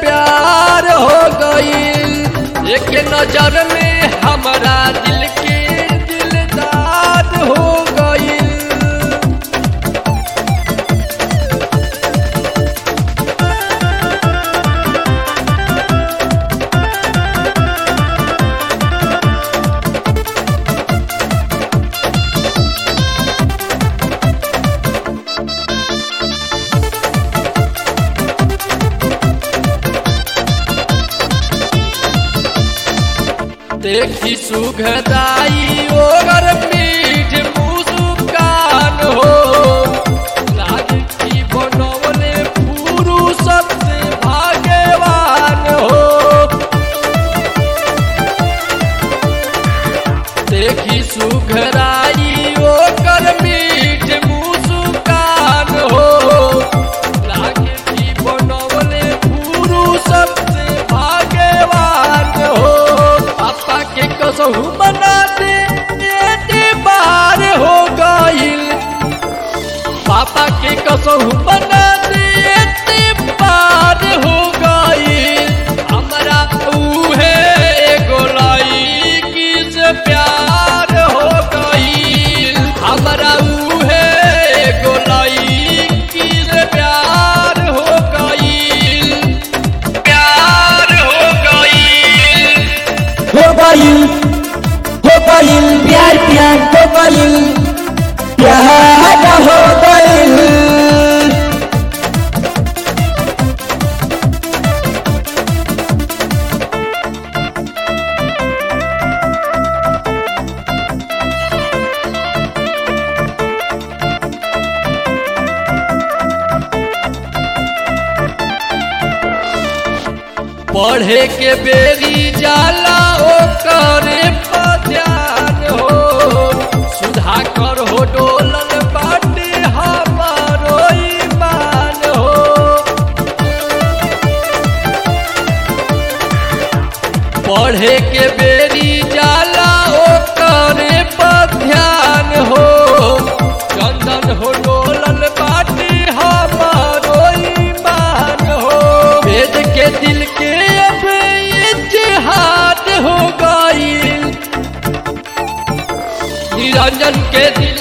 प्यार हो गईल एक नजर में हमारा दिल के दिलदार हो गईल देखी सुखदाई ओगर मीठ मुस्कान हो लाज की बनवले पुरुषत से भाग्यवान हो देखी सुखदाई ओकर मीठ मुस्कान हो लागे की बनवले पुरुषत से भाग्यवान हो पापा के कसहु बना दे बेटे बार हो गईल पापा के कसहु बना दे बेटे बार हो गईल हमरा उहे एगो लईकी से प्यार हो गईल हमरा उहे एगो लईकी से प्यार हो गईल प्यार हो गईल हो गईल हो गईल प्यार प्यार हो गईल प्यार हो गईल पढ़े के बेरी जाला ओ करे ध्यान हो सुधा कर हो डोलल बाटे हमारो ईमान हो पढ़े के बेरी जाला ओ करे ध्यान हो चंदन हो डोलल बाटे हमारो ईमान हो वेद के दिल के अब इतिहाद हो गईल निरंजन के दिल